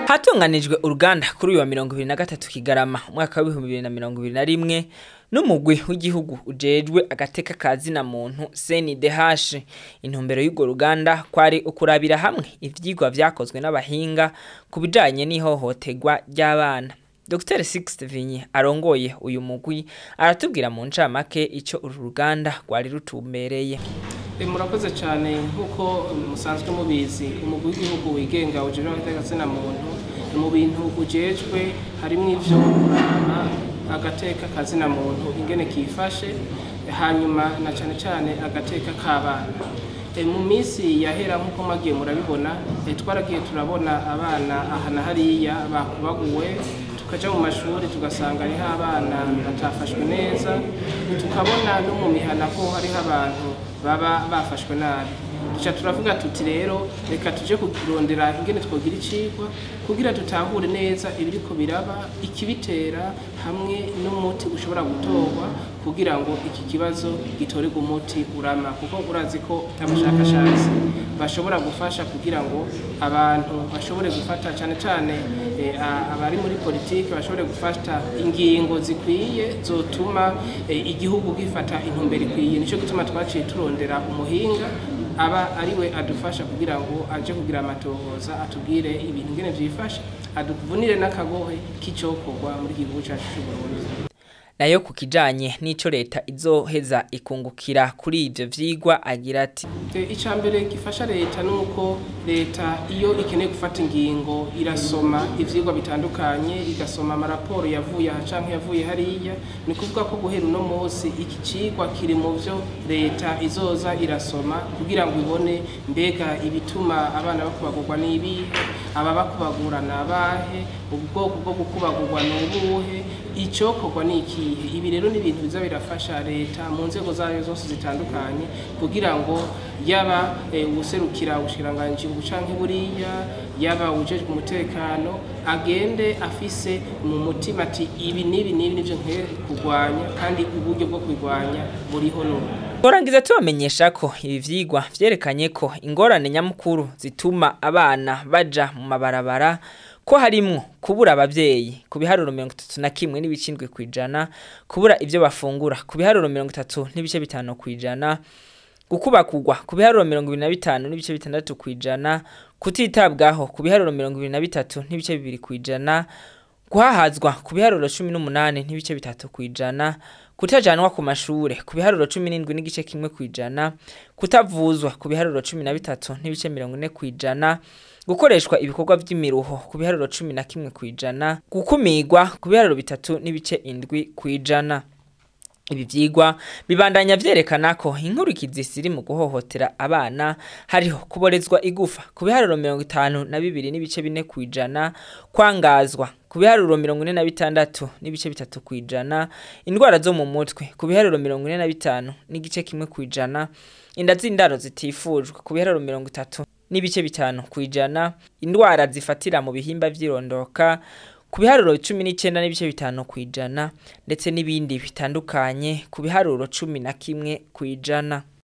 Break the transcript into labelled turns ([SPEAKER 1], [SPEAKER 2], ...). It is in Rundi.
[SPEAKER 1] hatunganijwe uruganda kuri uyu wa mirongo ibiri na gatatu kigarama umwaka w'ibihumbi bibiri na mirongo ibiri na rimwe n'umugwi w'igihugu ujejwe agateka ka zina muntu CNDH intumbero y'urwo ruganda kwari ukurabira hamwe ivyigwa vyakozwe n'abahinga ku bijanye n'ihohoterwa ry'abana Dr Sixte Vinyi arongoye uyu mugwi aratubwira mu ncamake ico uru ruganda rwari rutumbereye
[SPEAKER 2] murakoze cyane nk'uko musanzwe mubizi umugwi w'igihugu wigenga ujejwe agateka muntu mu bintu ujejwe harimo ivyo kuraba agateka kazina muntu ingene kifashe hanyuma na cyane cyane agateka k'abana mu minsi yahera nk'uko mwagiye murabibona twaragiye turabona abana aha na hariya bakubaguwe tukaja mu mashuri tugasanga hariho abana batafashwe neza tukabona no mu mihana ko hariho abantu baba bafashwe nabi duca turavuga tuti rero reka tuje kurondera ingene twogira icigwa kugira dutahure neza ibiriko biraba ikibitera hamwe n'umuti ushobora gutorwa kugira ngo iki kibazo gitorerwe umuti urama kuko urazi ko abashakashatsi bashobora gufasha kugira ngo abantu bashobore gufata cyane cyane abari muri politiki bashobore gufata ingingo zikwiye zotuma igihugu gifata intumbero ikwiye nicyo gituma twaciye turondera umuhinga aba ariwe adufasha kugira ngo aje kugira amatohoza atubwire ibintu ngene vyifashe aduvunire n'akagohe k'icokorwa muri iki gihugu cacu c'u Burundi
[SPEAKER 1] nayo ku kijanye n'ico leta izoheza ikungukira kuri ivyo vyigwa agira ati
[SPEAKER 2] icya mbere gifasha leta ni uko leta iyo ikeneye gufata ingingo irasoma ivyigwa bitandukanye igasoma amaraporo yavuye aha canke yavuye hariya ni kuvuga ko guhera uno munsi iki cigwa kiri mu vyo leta izoza irasoma kugira ngo ibone mbega ibituma abana bakubagurwa n'ibihe aba bakubagura ni abahe ubwoko bwo gukubagurwa ni ubuhe icokorwa ni ikihe ibi rero ni ibintu biza birafasha leta mu nzego zayo zose zitandukanye kugira ngo yaba uwuserukira ubushikiranganji bucanke buriya yaba ujejwe umutekano agende afise mu mutima ati ibi n'ibi n'ibi nivyo nkwiye kurwanya kandi uburyo bwo kubirwanya buriho n'ubu
[SPEAKER 1] Turangiza tubamenyesha ko ibi vyigwa vyerekanye ko ingorane nyamukuru zituma abana baja mu mabarabara ko harimwo kubura abavyeyi ku biharuro mirongo itatu na kimwe n'ibicindwe kwijana kubura ivyo bafungura ku biharuro mirongo itatu n'ibice bitanu kwijana gukubakugwa ku biharuro mirongo ibiri na bitanu n'ibice bitandatu kwijana kutitabwaho ku biharuro mirongo ibiri na bitatu n'ibice bibiri kwijana guhahazwa ku biharuro cumi n'umunani n'ibice bitatu kwijana kutajanwa ku mashure ku biharuro cumi n'indwi n'igice kimwe kwijana kutavuzwa ku biharuro cumi na bitatu n'ibice mirongo ine kwijana gukoreshwa ibikorwa vy'imiruho ku biharuro cumi na kimwe kwijana gukumirwa ku biharuro bitatu n'ibice indwi kwijana ibi vyigwa bibandanya vyerekana ko inkurikizi ziri mu guhohotera abana hariho kuborezwa igufa ku biharuro mirongo itanu na bibiri n'ibice bine kwijana kwangazwa ku biharuro mirongo ine na bitandatu n'ibice bitatu kwijana indwara zo mu mutwe ku biharuro mirongo ine na bitanu n'igice kimwe kwijana inda z'indaro zitifujwe ku biharuro mirongo itatu n'ibice bitanu kwijana indwara zifatira mu bihimba vy'irondoka ku biharuro cumi n'icenda n'ibice bitanu kwijana ndetse n'ibindi bitandukanye ku biharuro cumi na kimwe kwijana